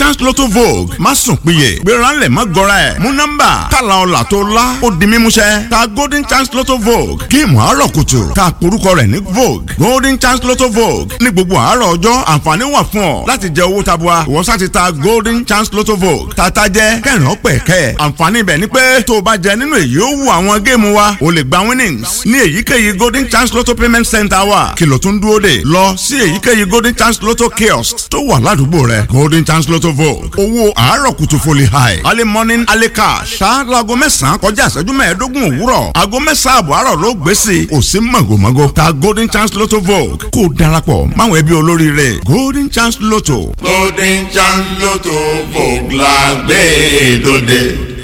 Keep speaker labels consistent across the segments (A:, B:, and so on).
A: chance lotto vogue má sùn péye gbéranlẹ̀ má gọra ẹ̀ mú nọ́mbà tààlà ọ̀là tó lá ó di mímúṣẹ ta golden chance lotto vogue géèmù àárọ̀ kùtù ta porúkọ rẹ̀ ní vogue golden chance lotto vogue ní gbogbo àárọ̀ ọjọ́ àǹfààní wà fún ọ láti jẹ owó tabua ìwọ sá ti ta golden chance lotto vogue tata jẹ kẹrin ọpẹ kẹ àǹfààní ibẹ̀ ni pé tó o bá jẹ nínú èyí ó wù àwọn géèmù wa o lè gba winnings ní èyíkéyìí golden chance lotto payment center wa kìlọ̀ tó ń dúró dè lọ sí èyíkéyìí golden chance lotto kiosk tó wà ládùúgbò rẹ golden chance lotto vogue owó àárọ̀ kùtù foli high early morning early cash ṣá laago mẹ́sàn-án kọjá ìṣẹ́jú mẹ́ẹ̀ẹ́dógún òwúrọ̀ aago mẹ́sàn-án àbọ̀ àárọ̀ ló gbé sí i kò sí mọ̀gòmọ́gò ta golden chance lotto vogue kó o darapọ̀ máwọn ẹbí olóríire golden chance lotto.
B: golden chance lotto vogue la gbé dòde.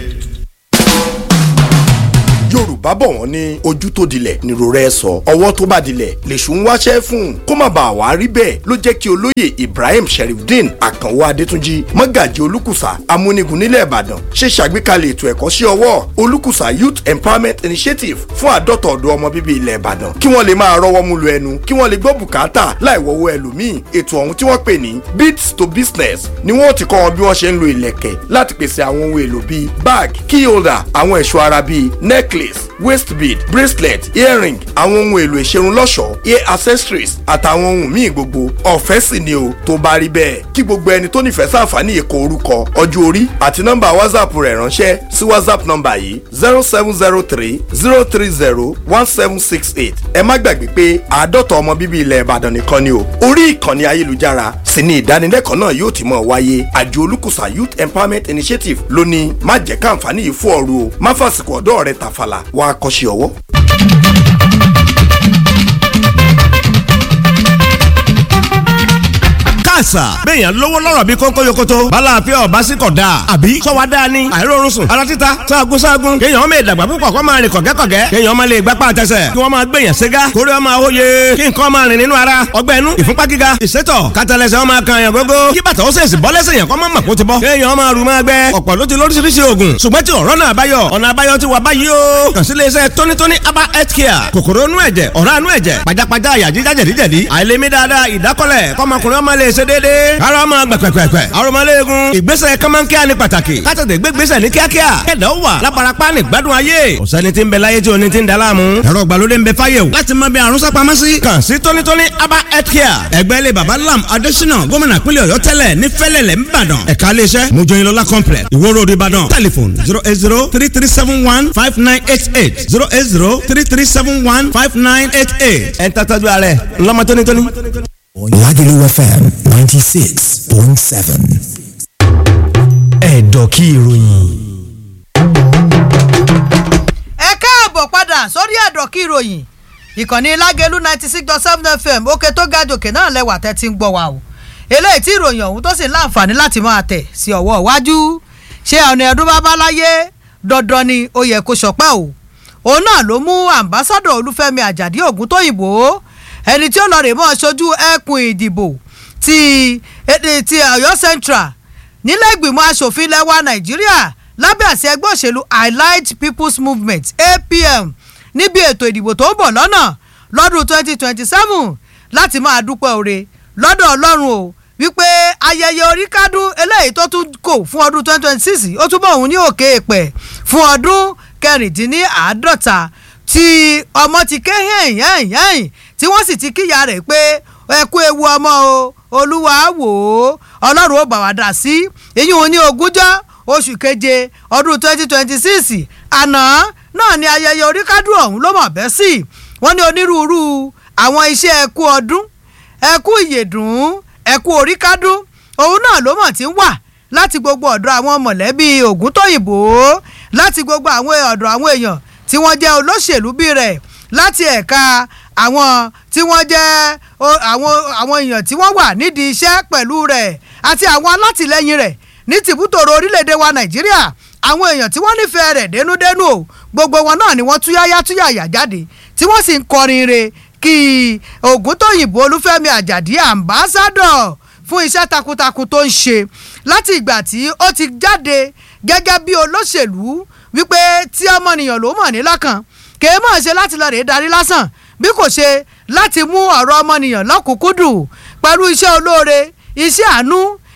C: yorùbá bọ̀ wọ́n ní ojú tó dilẹ̀ nírò rẹ̀ sọ ọwọ́ tó bá dilẹ̀ lèṣù ń wáṣẹ́ fún kó má bàa wá rí bẹ́ẹ̀ ló jẹ́ kí olóyè ibrahim sherifdeen àkànwó adétúnjì mọ́gàjì olùkùsà amúnigun nílẹ̀ ìbàdàn ṣe ṣàgbékalẹ̀ ètò ẹ̀kọ́ sí ọwọ́ olùkùsà youth empowerment initiative fún àádọ́ta ọ̀dọ́ ọmọ bíbí ilẹ̀ ìbàdàn kí wọ́n lè máa rọ́wọ́ mú lu ẹnu kí wọ́n lè gbọ́ bùkátà láì wọ́wọ́ ẹlòmíì ètò ọ̀hún tí wọ́n pè ní beats to business ni wọ́n ti kọ́ wọn bí wọ́n ṣe ń lo ìlẹ̀kẹ̀ láti pèsè àwọn ohun èlò bíi bag key holder àwọn ẹ̀ṣọ́ ara bíi necklace waist bead bracelet earring àwọn ohun èlò ìṣerun lọ́ṣọ̀ọ́ ear accessories àtàwọn ohun míì gbogbo ọ̀fẹ́ sì ni o tó bá rí bẹ́ẹ̀ kí gbogbo ẹni tó nífẹ̀ẹ́ sàǹfààní èkó orúkọ ọjọ́ orí àti nọ́mbà whatsapp rẹ̀ ránṣẹ́ sí whatsapp nọ́mbà yìí zero seven zero three zero three zero one seven six eight ẹ má gbàgbé pé àádọ́ta ọmọ bíbí ilẹ̀ ìbàdàn nìkan ni o orí ìkànnì ayélujára sì ni ìdánilẹ́kọ̀ọ́ náà yóò ti mọ̀ wáyé àjọ olùkùsà youth empowerment initiative ló ní má jẹ́ káǹfààní yìí fún ọ̀rù o má fàsìkò ọ̀dọ́ rẹ tàfàlà wá kọ́ṣẹ́ ọwọ́.
D: àṣà. béèyàn lówó lọ́rọ̀ bí kónkó yokoto. balàáfíà ọba sí kọ̀ dáa. àbí sọ́wọ́ dáa ni. àìrórun sùn. ara títa sáàgùn sáàgùn. kéèyàn ọmọ ìdàgbà púpọ̀ kó máa rìn kọ̀gẹ́kọ̀gẹ́. kéèyàn ọmọ lè gbapá àtẹsẹ̀. kí wọ́n máa gbèyàn ségá. kórè ọmọ àwòye. kí nǹkan máa rìn nínú ara. ọgbẹ́ inú ìfúnpá gíga. ìsétọ̀ kátàlẹ́sẹ̀ ọmọ kan yàn gógó. kí bàtà ó sèṣì bọ́ lẹ́sẹ̀ yàn kọ́ máa mọ̀ kó ti bọ́. kéèyàn ọmọ rù máa gbẹ. ọ̀pọ̀ ló ti lóríṣiríṣi oògùn. ṣùgbọ́n tí ọ̀rọ̀ náà báyọ̀. ọ̀nà àbáyọ ti wà báyìí o. kàn sí iléeṣẹ́ tónítóní aba health care. kòkòrò inú ẹ̀jẹ̀ ọ̀rá inú ẹ̀jẹ̀ pajápajá àyà jíjá jẹ̀díjẹ̀dí. àìlèmí dáadáa ìdákọ́lẹ̀ kọ́mọkùnrin ọmọ lè ṣe déédéé. ara ọmọ gbẹ̀pẹ̀pẹ̀pẹ̀. arọmọléegun ìgbésẹ̀ kọ́mọ́nkíá ni pàtàkì. kátàtẹ̀ gbégbésẹ̀ ní kíákíá. kẹ̀dá ó wà lábarapá ní gbádùn ayé. ọ̀sẹ́ni tí ń bẹ láyé tí oní ti ń da láàmú. ẹ̀rọ ìgbàlódé ń bẹ fáyé o. láti mọ bí àrùn sápamọ́ sí. kàn sí tónítóní aba health care. ẹgbẹ́ ilé baba lam adésínà gómìnà pínlẹ̀ ọ̀yọ́ tẹ́lẹ̀ ní fẹ́lẹ̀lẹ̀ ńbàdàn. ẹ̀ka iléeṣẹ́ mojoyinlola complex ìwó road ìbàdàn. telephone zero eight zero three three seven one five nine eight eight zero eight zero three three seven one five nine eight eight. ẹ̀ ń tàtàjú alẹ́ ńlọ́mọ tónítóní.
E: Lagelu FM 96.7. Ẹ̀dọ̀ kí ìròyìn.
F: ẹ káàbọ̀ padà sórí ẹ̀dọ̀ kí ìròyìn ìkànnì lágẹ̀lú ninety six dot seven fm òkè tó ga jòkè náà lẹ́wà tẹ́ ti ń gbọ́ wa o eléyìí tí ìròyìn ọ̀hún tó sì ń láǹfààní láti máa tẹ̀ sí ọwọ́ iwájú ṣé ọ̀nà ẹ̀dún bábá láyé dandan ni ó yẹ kó ṣọpẹ́ o òun náà ló mú àmbásádọ̀ olúfẹ́mi àjàdí ògúntóyìnbó ẹni tí ó lọ rè mọ́ ṣojú ẹkùn ìdìbò ti ti ọ̀yọ́ central nílẹ̀ ìgbìmọ̀ asòfin lẹ́wà nàìjíríà lábẹ́ àṣẹ ẹgbẹ́ òṣèlú allied people's movement apm níbi ètò ìdìbò tó ń bọ̀ lọ́nà lọ́dún twenty twenty seven láti máa dúpẹ́ oore lọ́dọ̀ ọlọ́run o wípé ayẹyẹ oríkádún eléyìí tó tún kò fún ọdún twenty twenty six ó túbọ̀ òun ní òkè èpẹ̀ fún ọdún kẹrìndínláàádọ́ta tí ọmọ ti ké hẹ́yìn hẹ́yìn hẹ́yìn tí wọ́n sì ti kíyà rẹ̀ pé ẹ kú ewu ọmọ o olúwa wò ó ọlọ́run ó bà wá dà sí èyí òun ní ogúnjọ́ oṣù keje ọdún twenty twenty six àná náà ni ayẹyẹ oríkádùn ọ̀hún ló mọ̀ bẹ́ sí wọ́n ní onírúurú àwọn iṣẹ́ ẹkú ọdún ẹkú ìyèdùn ẹkú oríkádùn òun náà ló mọ̀ tí ń wà láti gbogbo ọ̀dọ̀ àwọn mọ̀lẹ́bí ògúntóyìnbó láti gbogbo àwọn ọ̀dọ̀ àwọn èèyàn tí wọ́n jẹ́ olóṣèlú bí rẹ̀ láti ẹ̀ka àwọn tí wọ́n jẹ́ àwọn àwọn èèyàn tí wọ́n wà nídìí iṣẹ́ pẹ̀lú rẹ̀ àti àwọn alátìlẹyìn rẹ̀ ní tìbútòrò orílẹ̀-èdè wa nàìjíríà àwọn èèyàn tí wọ́n nífẹ̀ẹ́ rẹ̀ dénúdénú o gbogbo wọn náà ni wọ́n túyáyá túyàyà jáde tí wọ́n sì ń kọrin re kí ògúntóyìnbó olúfẹ́mi àjàdí àmbásádọ̀ fún iṣẹ́ takuntakun tó ń ṣe láti ìgbà tí ó ti jáde gẹ́gẹ́ bí olóṣèlú wípé tí ọmọnìyàn ló mọ̀ ní lọ́kàn kèé mọ̀ ṣe láti lọ rèé darí lásán bí kò ṣe láti mú ọ̀rọ̀ ọmọnìyàn lọ́kùnkúndùn pẹ̀lú iṣẹ́ olóore iṣẹ́ àánú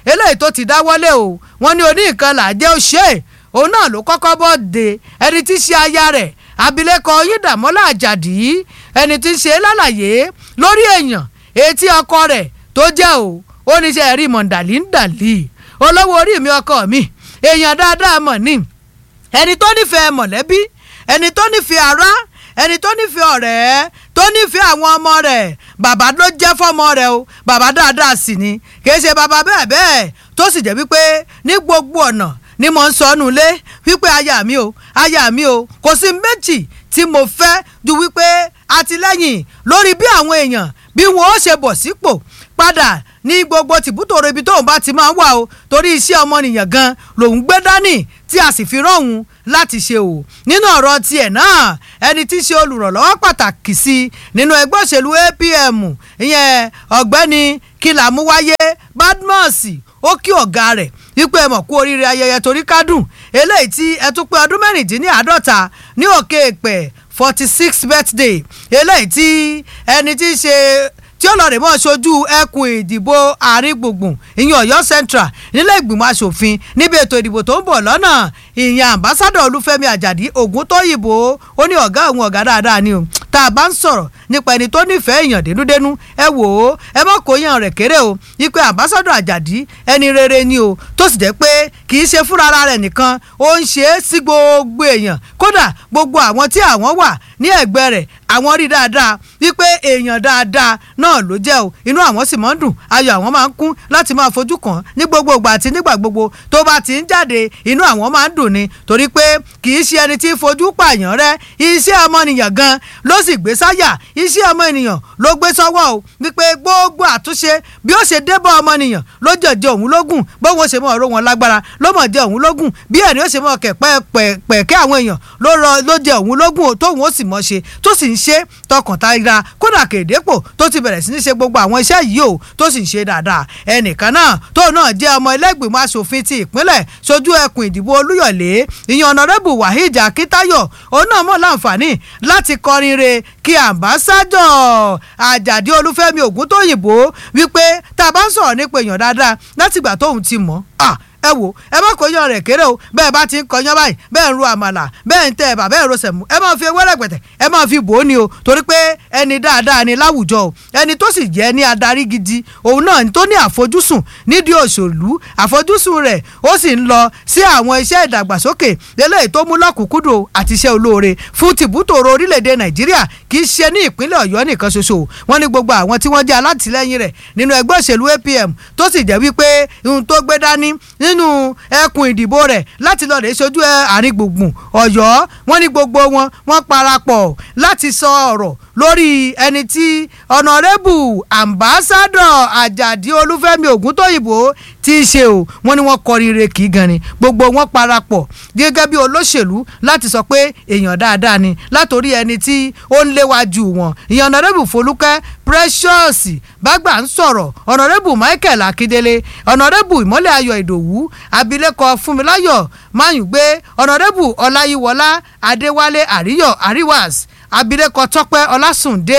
F: eléyìí tó ti dáwọ́lé o wọ́n ní oní nǹkan là jẹ́ ó ṣe é òun náà ló kọ́kọ́ bọ́ de ẹni tí í ṣe aya rẹ̀ abilékọ yídàmọ́lá àjàdí ẹni tí ń ṣe lálàyé lórí èèyàn etí ọkọ rẹ̀ tó jẹ́ o ó ní ṣe rí mọ̀ndàlí ń dàlí olówó orí mi ọkọ mi èèyàn dáadáa mọ̀ ní ẹni tó nífẹ̀ẹ́ mọ̀lẹ́bí ẹni tó nífẹ̀ẹ́ ará ẹni tó nífẹ̀ẹ́ ọ̀rẹ́ tó nífẹ̀ẹ́ àwọn ọmọ rẹ̀ bàbá ló jẹ́ fọ́mọ rẹ̀ o bàbá dáadáa sì ni kìí ṣe bàbá bẹ́ẹ̀ bẹ́ẹ̀ tó sì jẹ́ wípé ní gbogbo ọ̀nà ni mo ń sọ ọ́nù lé wípé aya mi o aya mi o kò sí méjì tí mo fẹ́ ju wípé àtìlẹ́yìn lórí bí àwọn èèyàn bí wọn ó ṣe bọ̀ sípò padà ní gbogbo tìbútòrò ibi tóun bá ti máa ń wà o torí iṣẹ́ ọmọnìyàn gan lòun gbé dání tí a sì fi rọ̀hún láti ṣe o nínú ọ̀rọ̀ tiẹ̀ náà ẹni tí í ṣe olùrànlọ́wọ́ pàtàkì sí i nínú ẹgbẹ́ òṣèlú APM ìyẹn ọ̀gbẹ́ni kìlàmúwáyé Badmus ó kí ọ̀gá rẹ̀ wípé ẹ mọ̀ kú oríire ayẹyẹ torí kádùn eléyìí tí ẹ tún pé ọdún mẹ́rìndínláàádọ́ta ní òkè èpẹ̀ forty six birthday eléyìí tí ẹni tí í ṣe tí ó lọ rè mọ́ ṣojú ẹkùn ìdìbò àárín gbùngbùn ìyẹn Ọ̀yọ́ Central nílé ìgbìmọ̀ asòfin níbi ètò ìdìbò tó ń bọ̀ lọ́nà ìyẹn ambassadọ Olúfẹ́mi Àjàdí Ògúntóyìnbó ó ní ọ̀gá òun ọ̀gá dáadáa ni o tá a bá ń sọ̀rọ̀ nípa ẹni tó nífẹ̀ẹ́ èèyàn dénúdénú ẹ wò ó ẹ mọ̀ kó yàn rẹ̀ kéré o ipe ambassadọ Àjàdí ẹni rere ni o tó sì jẹ́ pé kì í ṣe fúnra ara rẹ̀ nìkan ó ń ṣe é sí gbogbo èèyàn kódà gbogbo àwọn tí àwọn wà ní ẹ̀gbẹ́ rẹ̀ àwọn rí dáadáa wípé èèyàn dáadáa náà ló jẹ́ o inú àwọn sì máa ń dùn ayọ̀ àwọn máa ń kún láti máa fojú kàn ní gbogbo ìgbà àti nígbà gbogbo tó bá ti ń jáde inú àwọn máa ń dùn ni torí pé kì í ṣe ẹni tí ń fojú pààyàn rẹ iṣẹ́ ọmọnìyàn gan ló sì gbé sáyà iṣẹ́ ọmọ ènìyàn ló gbé sọ́wọ́ o wípé gbogbo àtúnṣe bí ó ṣe débọ̀ ọmọnìyàn ló jẹ̀jẹ̀ òun lógún bóun ó ṣe mọ̀ ọ̀rọ̀ wọn lágbára ló mọ̀ jẹ́ òun lógún bí ẹ̀rí ó ṣe mọ̀ kẹ̀ pẹ̀kẹ́ àwọn èèyàn ló jẹ́ òun lógún tóun ó sì mọ̀ ṣe tó sì ń ṣe tọkàntara kódà kèdépò tó ti bẹ̀rẹ̀ sí ní ṣe gbogbo àwọn iṣẹ́ yìí o tó sì ń ṣe dáadáa ẹnìkan náà tóun náà jẹ́ ọmọ ẹlẹ́gbìmọ̀ asòfin ti ìpínlẹ̀ sojú ẹkùn ìdìbò olúyọ̀lé ìyẹn ọ̀nàrẹ́bù wahid akitayo òun náà mọ̀ láǹfààní láti kọrin re kí àmbásádọ̀ àjàdí olúfẹ́mi ògúntóyìnbó wípé tá a bá ń sọ̀rọ̀ nípa èèyàn dáadáa látìgbà tóun ti mọ̀ ah ẹ wò ẹ má kó yan rẹ̀ kéré o bẹ́ẹ̀ bá ti ń kọyán báyìí bẹ́ẹ̀ ń ro àmàlà bẹ́ẹ̀ ń tẹ ẹ̀bà bẹ́ẹ̀ ń ro sẹ̀mú ẹ máa fi ewé rẹ̀pẹ̀tẹ̀ ẹ máa fi bò ó ni o torí pé ẹni dáadáa ni láwùjọ o ẹni tó sì jẹ́ ní adarí gidi òun náà tó ní àfojúsùn nídìí òṣèlú àfojúsùn rẹ̀ ó sì ń lọ sí àwọn iṣẹ́ ìdàgbàsókè eléyìí tó mú lọ́kùnkúndùn àti iṣẹ́ olóore fún tìbútòrò orílẹ̀-èdè nàìjíríà kì í ṣe ní ìpínlẹ̀ ọ̀yọ́ nìkan ṣoṣo wọ́n ní gbogbo àwọn tí wọ́n jẹ́ alátìlẹ́yìn rẹ̀ nínú ẹgbẹ́ òṣèlú APM tó sì jẹ́ wípé ohun tó gbé dání nínú ẹkùn ìdìbò rẹ̀ láti lọ́ọ́ rẹ̀ ṣojú àárín gbùngbùn ọ̀yọ́ wọ́n ní gbogbo wọn wọ́n parapọ̀ láti sọ ọ̀rọ̀ lórí ẹni tí ọ̀nàrẹ́bù ambassadọ̀ àjàdí olúfẹ́mi ògúntóyìnbó tí í ṣe o wọ́n ní wọ́n kọrin re kì í gan ni gbogbo wọn parapọ̀ gẹ́gẹ́ bí olóṣèlú láti sọ pé èèyàn dáadáa ni látòrí ẹni tí ó ń léwájú wọn ìyẹn ọ̀nàrẹ́bù folúkẹ́ precious bágbà ń sọ̀rọ̀ ọ̀nàrẹ́bù michael akíndélé ọ̀nàrẹ́bù ìmọ́lẹ̀ ayọ̀ ìdòwú abilékọ fúnmiláyọ̀ máyùgbé ọ̀nàrẹ́bù ọláyíwọlá adéwálé àríyọ̀ àríwás abilékọ tọ́pẹ́ ọlásùndé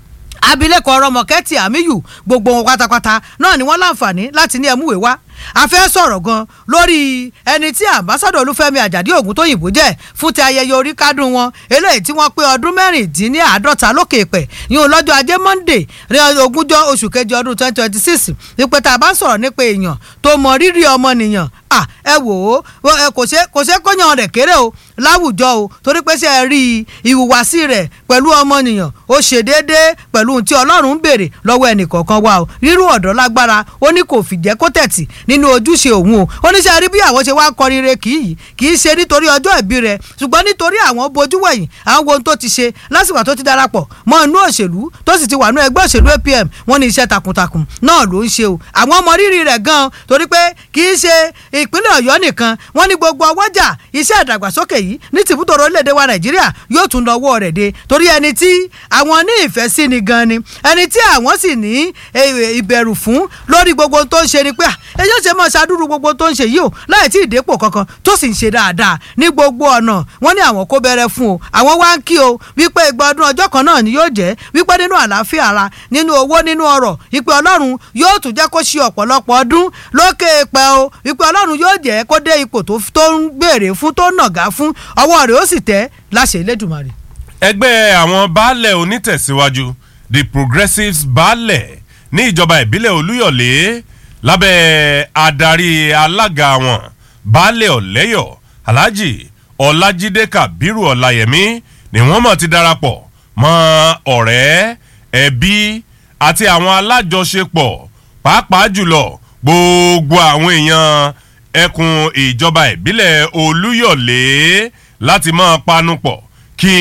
F: abilékọ ọrọmọkẹtì àmíyù gbogbo wọn pátápátá náà ni wọ́n láǹfààní láti ní ẹmúwé wá a fẹ́ sọ̀rọ̀ gan lórí ẹni tí àmbásádọ̀ olúfẹ́mi àjàdí ògúntóyìnbó jẹ́ fún ti ayẹyẹ orí kádùn wọn eléyìí tí wọ́n pé ọdún mẹ́rìndínláàádọ́ta lókè pẹ̀ yín lọ́jọ́ ajé monday ní ogúnjọ́ oṣù kejì ọdún twenty twenty six wípé tá a bá ń sọ̀rọ̀ nípa èèyàn tó mọ rírì ọmọnìyàn à ẹ wò ó kò ṣe kò ṣe kóyàn rẹ̀ kéré o láwùjọ o torí pé ṣe é rí ìhùwàsí rẹ̀ pẹ̀lú ọmọnìyàn ó ṣe déédéé pẹ̀lú ohun tí ọlọ́run ń béèrè lọ́wọ́ ẹnìkọ̀ọ̀kan wa o rírú ọ̀dọ́ lágbára ó ní kò fìjẹ́ kó tẹ̀tì nínú ojúṣe òun o oníṣẹ́ rí bí àwọn ṣe wá ń kọrin re kì í kì í ṣe nítorí ọjọ́ ìbí rẹ̀ ṣùgbọ́n nítorí àwọn bojú wẹ̀yìn àwọn ohun tó ti ṣe lásìkò tó ti darapọ̀ mọ́ inú òṣèlú tó sì ti wà nú ẹgbẹ́ òṣèlú APM wọ́n ní iṣẹ́ takuntakun náà ló ń ṣe o àwọn ọmọ rírì rẹ̀ gan torí pé kì í ṣe ìpínlẹ̀ Ọ̀yọ́ nìkan wọ́n ní gbogbo ọwọ́jà iṣẹ́ ìdàgbàsókè yìí yìí ní tìbútòrò orílẹ̀-èdè wa nàìjíríà yóò tún lọ ọwọ́ rẹ̀ dé torí ẹni tí àwọn ní ìfẹ́ sí ni gan ni ẹni tí àwọn sì ní ìbẹ̀rù fún lórí gbogbo ohun tó ń ṣe ni pé ẹjọ́ ṣe máa ṣàdúró gbogbo ohun tó ń ṣe yìí o láì tí ì dépò kankan tó sì ń ṣe dáadáa ní gbogbo ọ̀nà wọ́n ní àwọn kó bẹ̀rẹ̀ fún o àwọn wá ń kí o wípé ìgbà ọdún ọjọ́ kan náà ni yóò jẹ́ wípé nínú àlàáfíà ara nínú owó nínú ọrọ̀ wípé ọlọ́run yóò tún jẹ́ kó ṣe ọ̀pọ̀lọpọ̀ ọdún lókè pẹ́ o wípé ọlọ́run yóò jẹ́ kó dé ipò tó ń gbèrè fún tó nàgá fún ọwọ́ rẹ̀ ó sì tẹ́ láṣẹ Elédùmarè.
G: ẹgbẹ́ àwọn baálẹ̀ onítẹ̀síwájú the progressives baálẹ̀ ní ìjọba ìbílẹ̀ olúyọ̀lé lábẹ́ adarí alága wọn baálẹ̀ ọ̀lẹ́yọ̀ alhaji ọlájídé kabiru ọláyẹmí ni wọ́n mọ̀ ti darapọ̀ mọ́ ọ̀rẹ́ ẹbí àti àwọn alájọṣepọ̀ pàápàá jùlọ gbogbo àwọn èèyàn ẹkùn ìjọba ìbílẹ̀ olúyọ̀lé láti máa panupọ̀ kí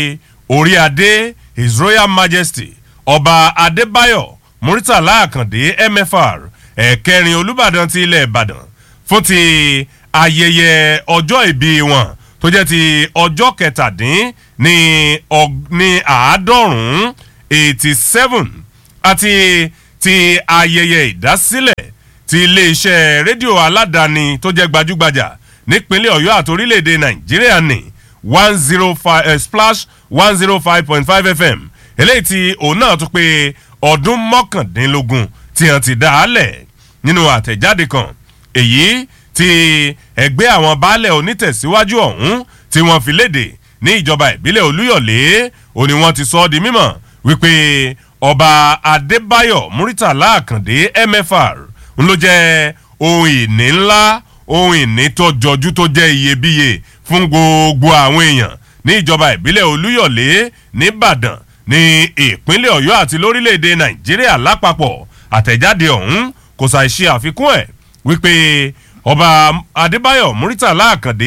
G: orí adé his royal majesty ọba adébáyọ̀ muritàlá àkàndé mfr ẹ̀kẹrin olùbàdàn ti ilẹ̀ ìbàdàn fún ti ayẹyẹ ọjọ́ ìbí wọn tó jẹ́ ti ọjọ́ kẹtàdín ní ní àádọ́rùn-ún eighty seven àti ti ayẹyẹ ìdásílẹ̀ ti iléeṣẹ́ rédíò aládàáni tó jẹ́ gbajúgbajà nípínlẹ̀ ọ̀yọ́ àti orílẹ̀-èdè nàìjíríà ní one zero five uh, splash one zero five point five fm eléyìí tí òun náà tún pé ọdún mọ́kàndínlógún tí wọ́n ti dá a lẹ̀ nínú àtẹ̀jáde kan èyí tí ẹgbẹ́ àwọn baálẹ̀ onítẹ̀síwájú ọ̀hún tí wọ́n fi léde ní ìjọba ìbílẹ̀ olúyọ̀lé òní wọ́n ti sọ ọ́ di mímọ̀ wípé ọba adébáyọ̀ muritàlá àkàndé mfr ń ló jẹ́ ohun ìní ńlá ohun ìní tó jọjú tó jẹ́ iyebíye fún gbogbo àwọn èèyàn ní ìjọba ìbílẹ̀ olúyọ̀lé nìbàdàn ní ìpínlẹ̀ ọ̀yọ́ àti lórílẹ̀‐èdè nàìjíríà lápapọ̀ àtẹ̀jáde ọ̀hún kò ṣàì ṣe àfikún ẹ̀ wípé ọba adébáyọ̀ muritàlá àkàndé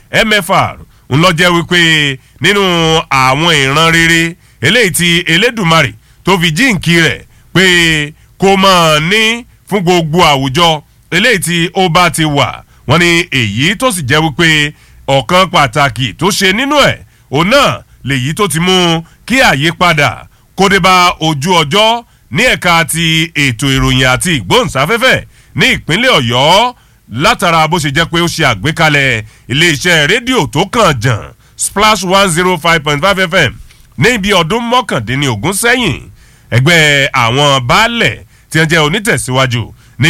G: mfr ń lọ jẹ́ wípé nínú àwọn ìran rere eléyìí ti elédùmarè tó fi jíǹkì rẹ̀ pé kó máa ní fún gbogbo àwùjọ eléyìí tí ó bá ti wà wọ́n ní èyí tó sì jẹ́ wípé ọ̀kan pàtàkì tó ṣe nínú ẹ̀ òun náà lèyí tó ti mú kí àyípadà kó dé bá ojú ọjọ́ ní ẹ̀ka ti ètò ìròyìn àti ìgbóhùnsáfẹ́fẹ́ ní ìpínlẹ̀ ọ̀yọ́ látara bó ṣe jẹ́ pé ó ṣe àgbékalẹ̀ iléeṣẹ́ rédíò tó kàn jàn splash one zero five point five fm ní ibi ọdún mọ́kàndínlógún sẹ́yìn ẹgbẹ́ àwọn baálẹ̀ tí wọ́n jẹ́ onítẹ̀síwájú ní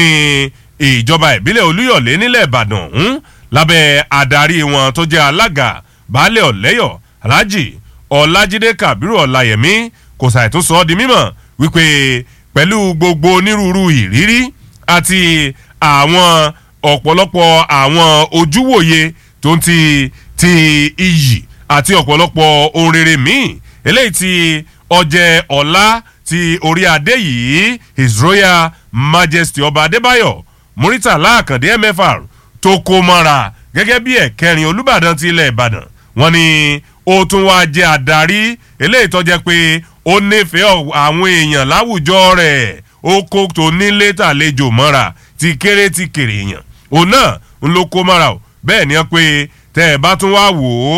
G: ìjọba ìbílẹ̀ olúyọ̀lé nílẹ̀ ìbàdàn ọ̀hún lábẹ́ adarí wọn tó jẹ́ alága baálẹ̀ ọ̀lẹ́yọ̀ alhaji ọlájídé kabiru ọláyẹmí kò ṣàìtún sọ ọ́ di mímọ̀ wípé pẹ̀lú gbogbo onírúurú ìrírí àti àwọn ọ̀pọ̀lọpọ̀ àwọn ojúwòye tó ń ti ti iyì àti ọ̀pọ̀lọpọ̀ ohun rere míì eléyìí ti ọjẹ́ ọ̀la ti orí adé yìí his royal majesty ọba adébáyọ̀ muritàlá àkàndé mfr tó kó mọ́ra gẹ́gẹ́ bí ẹ̀kẹrin olùbàdàn ti ilẹ̀ ìbàdàn wọ́n ní ó tún wá jẹ́ adarí eléyìí tó jẹ́ pé ó nífẹ̀ẹ́ àwọn èèyàn láwùjọ rẹ̀ ó kó tó nílé tàlejò mọ́ra ti kéré ti kéré èèyàn òun náà ń ló kó mọ́ra o bẹ́ẹ̀ ni wọ́n pé tẹ́ ẹ bá tún wá wò ó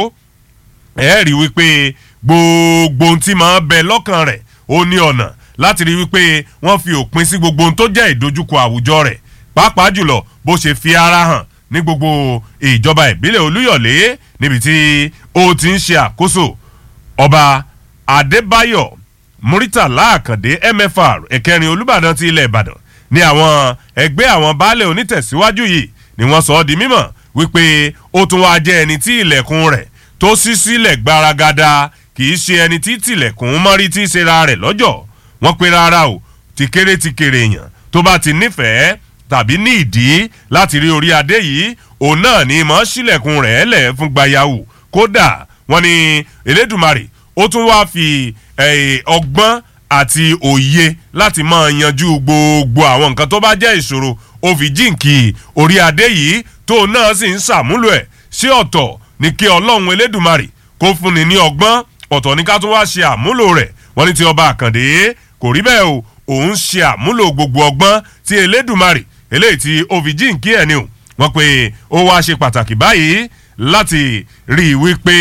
G: ẹ rí wípé gbogbo ohun tí máa bẹ lọ́kàn rẹ̀ ó ní ọ̀nà láti rí wípé wọ́n fi òpin sí gbogbo ohun tó jẹ́ ìdojúkọ àwùjọ rẹ̀ pàápàá jùlọ bó ṣe fi ara hàn ní gbogbo ìjọba ìbílẹ̀ olúyọ̀lé níbi tí ó ti ń ṣe àkóso ọba adébáyọ̀ muritàlá àkàndé mfr ẹ̀kẹrin olùbàdàn ti ilẹ̀ ìbàdàn ní àwọn ẹgbẹ́ àwọn baálẹ̀ onítẹ̀síwájú yìí ni wọ́n sọ ọ́ di mímọ̀ wípé ó tún wáá jẹ́ ẹni tí ilẹ̀kùn rẹ̀ tó ṣí sílẹ̀ gbaragada kì í ṣe ẹni tí tìlẹ̀kùn mọ́rí tí í ṣe ra rẹ̀ lọ́jọ́ wọ́n pe rárá o ti kéré ti kéré èèyàn tó bá ti nífẹ̀ẹ́ tàbí ní ìdí láti rí orí adé yìí òun náà ni mọ̀ sílẹ̀kùn rẹ̀ lẹ̀ fún gbayawu kódà wọ́n ní elédùmarè ó tún wáá fi ọgbọ́n àti òye láti máa yanjú gbogbo àwọn nǹkan tó bá jẹ́ ìṣòro ó fi jíǹkì orí adé yìí tóun náà sì ń ṣàmúlò ẹ̀ sí ọ̀tọ̀ ní kí ọlọ́run elédùmarè kó fúnni ní ọgbọ́n ọ̀tọ̀ ní ká tún wá ṣe àmúlò rẹ̀ wọ́n ní ti ọba àkàndé kò rí bẹ́ẹ̀ o òun ṣe àmúlò gbogbo ọgbọ́n tí elédùmarè eléyìí tí ó fi jíǹkí ẹ̀ ni o wọ́n pe ó wá ṣe pàtàkì báyìí láti rí i wípé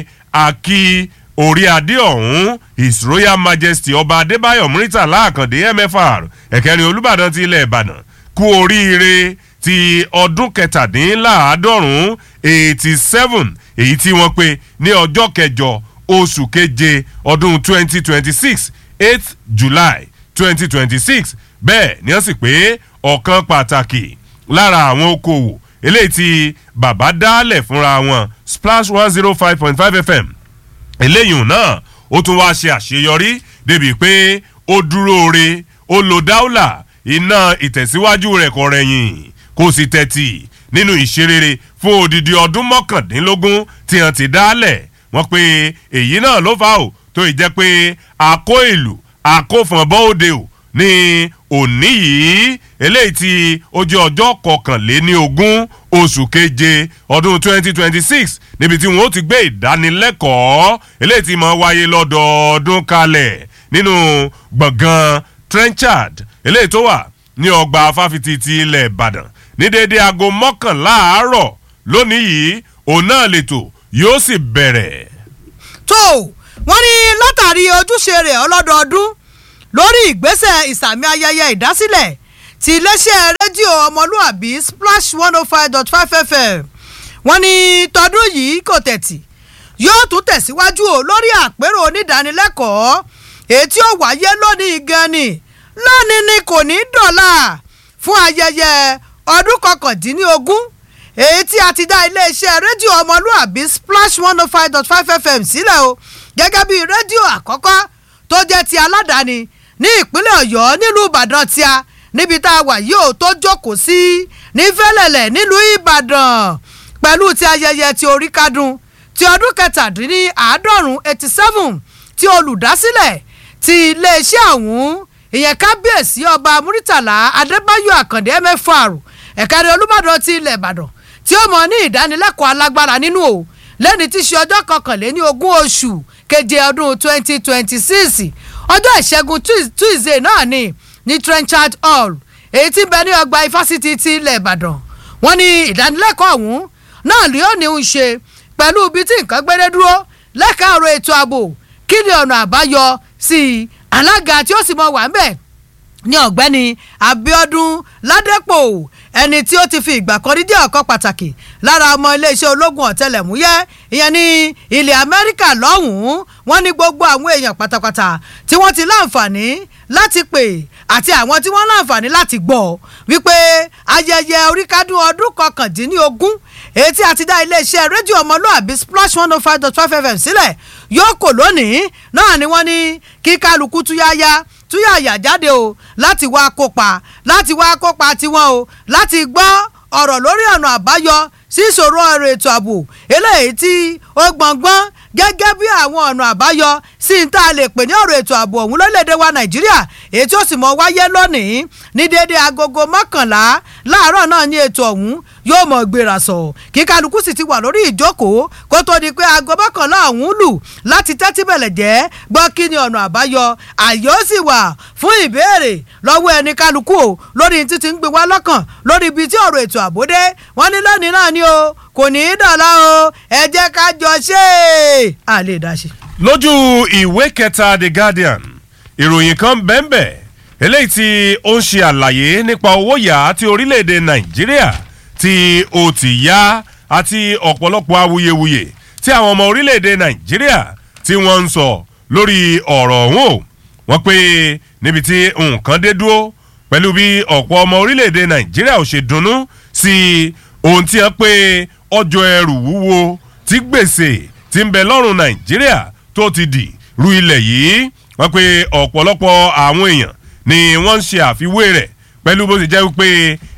G: a kí orí adé ọ̀hún his royal majesty ọba adébáyọ̀ muritàlá àkàndé mfr ẹ̀kẹrin olùbàdàn ti ilẹ̀ ìbàdàn kú oríire ti ọdún kẹtàdínláàádọ́rùn-ún eighty seven èyí tí wọ́n pe ní ọjọ́ kẹjọ oṣù keje ọdún twenty twenty six eight july twenty twenty six bẹ́ẹ̀ ni wọ́n sì pé ọ̀kan pàtàkì lára àwọn okòwò eléyìí tí bàbá dálẹ̀ fúnra wọn splash one zero five point five fm eléyìí náà ó tún wá ṣe àṣeyọrí débi pé ó dúró re ó lo dáúlà iná ìtẹ̀síwájú rẹ̀ kọ̀ rẹ̀yìn kò sì tẹ̀tì nínú ìṣerere fún odidi ọdún mọ́kàndínlógún tí wọ́n ti dálẹ̀ wọ́n pé èyí náà ló fà ó tó ì jẹ́ pé àkó ìlú àkófọ̀n bọ́ọ̀dẹ ò ní òní yìí eléyìí tí ó jẹ́ ọjọ́ kọkànléní ogún oṣù keje ọdún twenty twenty six níbi tí wọ́n ó ti gbé ìdánilẹ́kọ̀ọ́ eléyìí tí máa wáyé lọ́dọọdún kalẹ̀ nínú gbọ̀ngàn trenchard eléyìí tó wà ní ọgbà fáfitì ti ilẹ̀ ìbàdàn ní déédéé aago mọ́kànlá àárọ̀ lónìí yìí òun náà lètò yóò sì bẹ̀rẹ̀.
F: tó wọ́n ní látàrí ojúṣe rẹ̀ ọlọ́dọọdún lórí ìgbésẹ̀ ìsàmì ayẹyẹ ìdásílẹ̀ ti iléeṣẹ́ rédíò ọmọlúàbí splash one oh five dot five fm wọ́n ní tọdún yìí kò tẹ̀tì yóò tún tẹ̀síwájú o lórí àpérò onídàánilẹ́kọ̀ọ́ èyí tí ó wáyé lónìí gan ni lónìí ni kò ní dọ̀là fún ayẹyẹ ọdún kọkàndínlógún èyí tí a ti dá iléeṣẹ́ rédíò ọmọlúàbí splash one oh five dot five fm sílẹ̀ o gẹ́gẹ́ bí rédíò àkọ́kọ́ tó jẹ́ ti aládàáni ní ìpínlẹ̀ ọ̀yọ́ nílùú ìbàdàn tíá níbi tá a wà yìí ò tó jókòó sí ní fẹ́lẹ̀lẹ̀ nílùú ìbàdàn pẹ̀lú ti ayẹyẹ ti orí kádùn ti ọdún kẹtàdínní àádọ́rùn eighty seven ti olùdásílẹ̀ ti iléeṣẹ́ ọ̀hún ìyẹn kábíyèsí ọba muritàlá adébáyọ̀ àkàndé mfr ẹ̀kárí olùbàdàn ti ilẹ̀ ìbàdàn tí ó mọ̀ ní ìdánilẹ́kọ̀ọ́ alágbára nínú o lẹ́ni tí í ṣe ọjọ́ kọkànléní ogún oṣù keje ọdún twenty twenty six ọjọ́ ìṣẹ́gun tuesday náà ni ní trenchard hall èyí tí ń bẹ ní ọgbà ifásitì ti ilẹ̀ ìbàdàn wọ́n ní ìdánilẹ́kọ̀ọ́ ọ̀hún náà ló ní ń ṣe pẹ̀lú ibi tí nǹkan gbére dúró lẹ́ka ọ̀rọ̀ ètò ààbò kí ni ọ̀nà àbáyọ sí i alága tí ó sì mọ wà ń bẹ̀ ní ọ̀gbẹ́ni abiodun ládẹ́pọ̀ ẹni tí ó ti fi ìgbà kan rí jẹ́ ọ̀kan pàtàkì lára ọmọ iléeṣẹ́ ológun ọ̀tẹlẹ̀múyẹ́ ìyẹn ní ilẹ̀ amẹ́ríkà lọ́hùn-ún wọ́n ní gbogbo àwọn èèyàn pátápátá tí wọ́n ti láǹfààní láti pè àti àwọn tí wọ́n láǹfààní láti gbọ́ wípé ayẹyẹ oríkádùn ọdún kọkàndínlógún èyí tí a ti dá iléeṣẹ́ rédíò ọmọlúàbí splash one oh five dot five fm sílẹ̀ yóò kò lónìí náà ni wọ́n ní kí kálukú túyáyá túyàyà jáde o láti wá kópa láti wá kópa tiwọn o láti gbọ́ ọ̀rọ̀ lórí ọ̀nà àbáyọ sí ìṣòro ọ̀rọ̀ ètò ààbò eléyìí tí ó gbọ̀ngbọ́n gẹ́gẹ́ bí àwọn ọ̀nà àbáyọ sí ní tá a lè pè ní ọ̀rọ̀ ètò ààbò ọ̀hún lórílẹ̀‐èdè wa nàìjíríà èyí tí ó sì mọ wáyé lónìí ní déédéé agogo mọ́kànlá láàárọ̀ náà ní ètò ọ̀hún yóò mọ̀ gbéra sọ kí kálukú sì ti wà lórí ìjókòó kó tó di pé aago mọ́kànlá ọ̀hún lù láti tẹ́tí bẹ̀lẹ̀ jẹ́ gbọ́ kí ni ọ̀nà àbáyọ àyè ó sì wà fún ìbéèrè lọ́wọ́ ẹni kálukú o lórí títí ń gbé wá lọ́kàn lórí ibi tí ọ̀rọ̀ ètò ààbò dé wọ́n ní lónìí náà ni o kò ní í dọ̀la o ẹ jẹ́ ká jọ ṣe é a lè dá ṣe.
G: lójú ìwé kẹta the guardian ìròyìn kan bẹ́ẹ̀nbẹ́ eléyìí tí ó ń ṣe àlàyé nípa owó yá tí orílẹ̀-èdè nàìjíríà tí ó ti yá àti ọ̀pọ̀lọpọ̀ awuyewuye tí àwọn ọmọ orílẹ̀-èdè nàìjíríà tí wọ́n ń sọ lórí ọ̀rọ̀ ọ̀hún o wọ́n pé níbi tí nǹkan dé dúró pẹ̀lú bí ọ̀pọ̀ ọmọ orílẹ̀-èdè nàìjíríà ò ṣe dunnú sí ohun tí wọ́n pé ọjọ́ ẹrù wúwo tí gbèsè ti ń bẹ lọ́rùn nàìjíríà tó ti dì ru ilẹ̀ yìí wọ́n pe ọ̀pọ̀lọpọ̀ àwọn èèyàn ni wọ́n ń ṣe àfiwé rẹ̀ pẹ̀lú bó ti jẹ́ wípé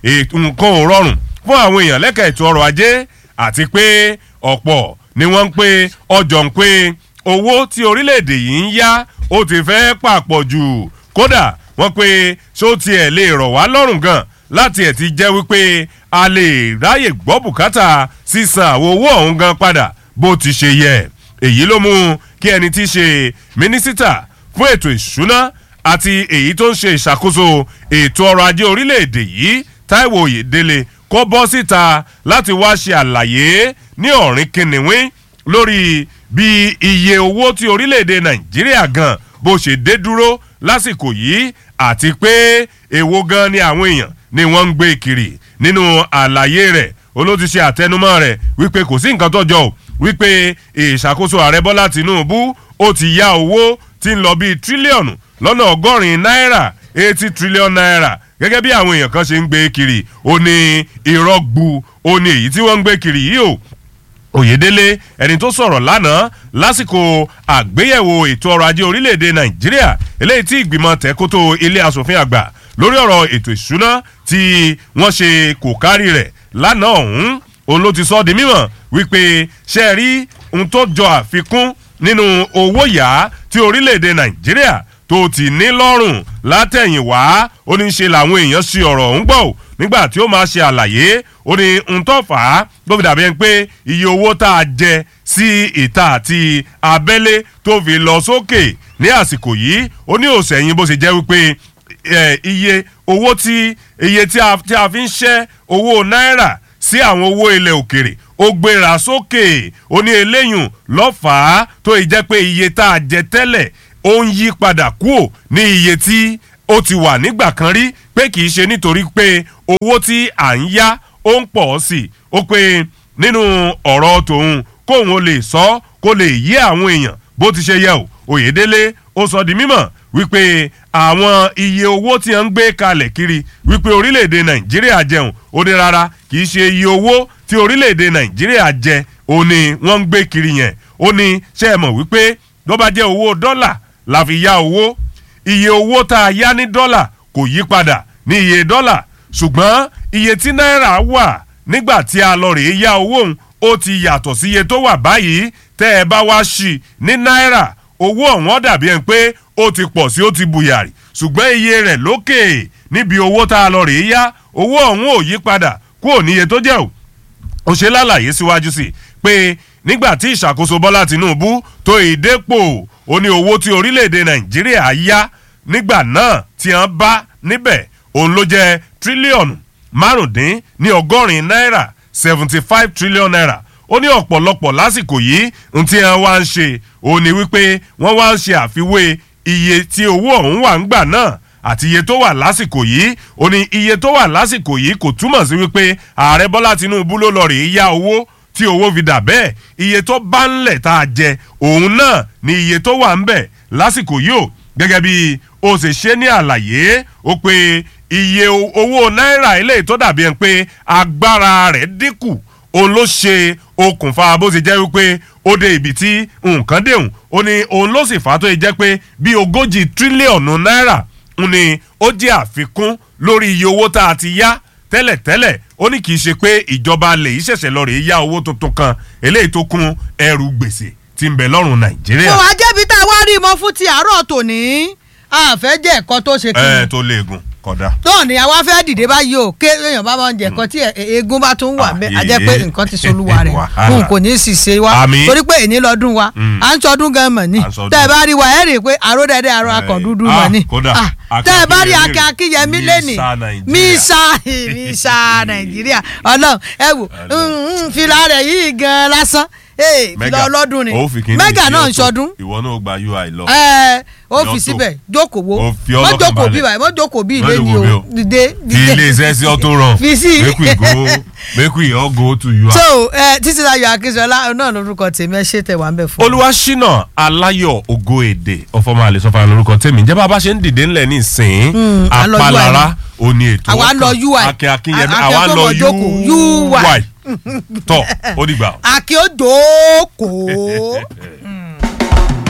G: nǹkan ò rọrùn fún àwọn èèyàn lẹ́ka ètò ọrọ̀ ajé àti pé ọ̀pọ̀ ni wọ́n ń pé ọjọ́ ń pé owó tí orílẹ̀-èdè yìí ń yá ó ti fẹ́ pàpọ̀ jù kódà wọ́n pé ṣó tiẹ̀ lè rọ̀ wá lọ́rùn gan láti ẹ̀ ti jẹ́ wípé a lè ráyè gbọ́ bùkátà sísan àwọn owó ọ̀hún gan padà bó ti ṣe yẹ èyí ló mú kí ẹni tí í ṣe mínísítà fún ètò ìṣúná àti èyí tó ń ṣe ìṣàkóso ètò ọrọ̀ ajé orílẹ̀-èdè yìí taiwo oyèdélé kó bọ́ síta láti wá ṣe àlàyé ní ọ̀rìn kìnìún lórí bí iye owó tí orílẹ̀-èdè nàìjíríà gan bó ṣe dé dúró lásìkò yìí àti pé èwo gan ni àwọn èèyàn ni wọ́n ń gbé kiri nínú àlàyé rẹ̀ olóòtú ṣe àtẹnumọ́ rẹ̀ wípé kò sí nǹkan tó jọ o wípé ìṣàkóso ààrẹ bọ́lá tìǹbù ó ti yá owó tí ń lọ bíi tírílíọ̀nù lọ́nà ọgọ́rin náírà eighty trillion naira gẹ́gẹ́ bí àwọn èèyàn kan ṣe ń gbé kiri ó ní irọ́ gbu ó ní èyí tí wọ́n ń gbé kiri yìí o oyèdélé ẹni tó sọ̀rọ̀ lánàá lásìkò àgbéyẹ̀wò ètò ọrọ̀ ajé orílẹ̀-èdè nàìjíríà eléyìí tí ìgbìmọ̀ tẹ́kótó ilé asòfin àgbà lórí ọ̀rọ̀ ètò ìṣúná tí wọ́n ṣe kò kárí rẹ̀ lánàá ọ̀hún òun ló ti sọ ọ́ di mímọ̀ wípé ṣe é rí ohun tó jọ àfikún nínú owó yá tí orílẹ̀-èdè nàìjíríà tó ti ní lọ́rùn látẹ̀yìnwá ó ní í ṣe làwọn èèyàn ṣe ọ̀rọ̀ ọ̀hún gbọ́ ò nígbà tí ó máa ṣe àlàyé ó ní ń tó fà á tó fi dàbí ẹni pé iye owó tá a jẹ sí ìta àti abẹ́lé tó fi lọ sókè ní àsìkò yìí ó ní òsèyìn bó ṣe jẹ́ wípé iye owó tí iye tí a fi ń ṣẹ́ owó náírà sí àwọn owó ilẹ̀ òkèrè ó gbéra sókè ó ní eléyùn lọ́fàá tó yìí jẹ́ pé iye tá a jẹ tẹ́lẹ̀ ó ń yí padà kúò ní iye tí ó ti wà nígbà kan rí pé kì í ṣe nítorí pé owó tí à ń yá ó ń pọ̀ sí i ó pé nínú ọ̀rọ̀ tòun kóun ó lè sọ kó lè yé àwọn èèyàn bó ti ṣe yẹ o òyedele ó sọ di mímọ̀ wípé àwọn iye owó tí wọ́n ń gbé kalẹ̀ kiri wípé orílẹ̀-èdè nàìjíríà jẹun ó ní rárá kì í ṣe iye owó tí orílẹ̀-èdè nàìjíríà jẹ ó ní wọ́n ń gbé kiri yẹn ó ní ṣe é mọ̀ wípé ló bá jẹ́ owó dọ́là la fi yá owó iye owó tá a yá ní dọ́là kò yí padà ní iye dọ́là ṣùgbọ́n iye tí náírà wà nígbà tí a lọ rèé yá owó òun ó ti yàtọ̀ sí iye tó wà báyìí tẹ́ ẹ bá wá sí ní náírà owó ọ̀wọ́n dàbí ẹni pé ó ti pọ̀ sí ó ti bùyàrì ṣùgbọ́n iye rẹ̀ lókè níbi owó tá a lọ rèé yá owó ọ̀hún ò yí padà kúrò níye tó jẹ́ o ó ṣe lálàyé síwájú sí i pé nígbà tí ìṣàkóso bọ́lá tinubu tó ìdépò ó ní owó tí orílẹ̀-èdè nàìjíríà yá nígbà náà tí wọ́n bá níbẹ̀ òun ló jẹ́ tírílíọ̀nù márùndín ní ọgọ́rin náírà seventy five trillion naira ó ní ọ̀pọ̀lọpọ̀ lásìkò yìí n tí wọ́n wá ń ṣe òun ni wípé wọ́n wá ń ṣe àfiwé iye tí owó ọ̀hún wà ń gbà náà àti iye tó wà lásìkò yìí ó ní iye tó wà lásìkò yìí kò túmọ̀ sí wípé ààrẹ bọ́lá tinubu ló lọ rèé yá owó tí owó fi dà bẹ́ẹ̀ iye tó bá ń lẹ̀ tá a jẹ òun náà ni iye tó wà ń bẹ̀ lásìkò yìí o gẹ́gẹ́ bí o ṣe ṣe ní àlàyé ó pé iye owó náírà eléyìí tó dàbí ẹni pé agbára rẹ̀ dínkù òun ló ṣe okùnfà bó ṣe jẹ́ wípé ó dé ibi tí nǹkan dẹ̀hùn ó ní òun ló sì fà á tó yẹ jẹ́ pé bí ogójì tírílíọ̀nù náírà ni ó jẹ́ àfikún lórí iye owó tá a ti yá tẹ́lẹ̀tẹ́lẹ̀ ó ní kì í ṣe pé ìjọba lè yí ṣẹ̀ṣẹ̀ lọ rèé yá owó tuntun kan eléyìí tó kún ẹrù gbèsè tí ń bẹ lọ́rùn nàìjíríà.
F: mo wá jẹ́bi tá a wá rí mọ́ fún ti àárọ̀ tòní àfẹ́ jẹ́ ẹ̀kọ́ tó ṣe kí
G: ẹ
F: ni
G: tó léegun kódà.
F: náà ni àwa fẹ́ dìde báyìí o ké èèyàn bá máa ń jẹ ẹ̀kọ́ tí ẹ̀- eegun bá tún wà mẹ́ a jẹ́ pé
G: Àyè.
F: nǹkan ti solúwa rẹ̀
G: Wàhálà.
F: n kò ní í sì ṣe wa
G: Àmín.
F: torí pé èní lọ́dún wa à ń sọdún gan mọ̀ ní
G: À ń sọdún.
F: tẹ́ ẹ bá rí wa ẹ̀ rí i pé àró dẹ́dẹ́ àró
G: Ẹ̀,
F: akàn dúdú
G: ah,
F: mọ̀ ní
G: kódà,
F: Ah,
G: Akin
F: tẹ́ ẹ bá rí
G: Akínyẹmí
F: Akin
G: rè.
F: Akínyẹmí lẹ́nì
G: Mísà Nàìjíríà.
F: mísà mísà Nàìjíríà ọlọ́run ẹ wò mm, mm, fìlà rẹ̀ yìí gan lásán ee fìlà ọlọ́dún ni
G: ó fi kíní
F: mẹ́gà
G: sí
F: náà ń
G: ọ̀tọ̀.
F: sọdún
G: ìwọ náà gba ui lọ.
F: ẹ ó fi
G: Lọ́tọ̀.
F: síbẹ̀ jókòó wo
G: Ó fi
F: mọ́
G: ọlọ́kàn
F: jókòó bí
G: balẹ̀.
F: báyìí mọ́ jókòó bí
G: Má
F: ilé ni
G: jókòó bí
F: o
G: o.
F: dìde
G: fi ilé iṣẹ́ sí ọtún ràn.
F: fi sí.
G: make we go make we all go to ui.
F: so ẹ títí láyọ̀ akínṣọlá náà lórúkọ tèmi ẹ ṣe tẹ wà ń bẹ fún mi.
G: olùwàṣínà aláyọ̀ ògo èdè ọ̀fọ̀mọ́ àlè sọ́fà lórúkọ tèmi ǹjẹ́ bá a bá ṣe ń dìde ńlẹ̀ ní ìsìn
F: à ń lọ
G: apalara òní ètò
F: Àwa ń lọ
G: ọkàn.
F: UI.
G: akin akinyemi
F: A-
G: àwa ń
F: Akin
G: lọ
F: tó mọ̀ jókòó.
G: ui
F: UI.
G: tọ́ ó dìgbà.
F: àkè ó dòókòó.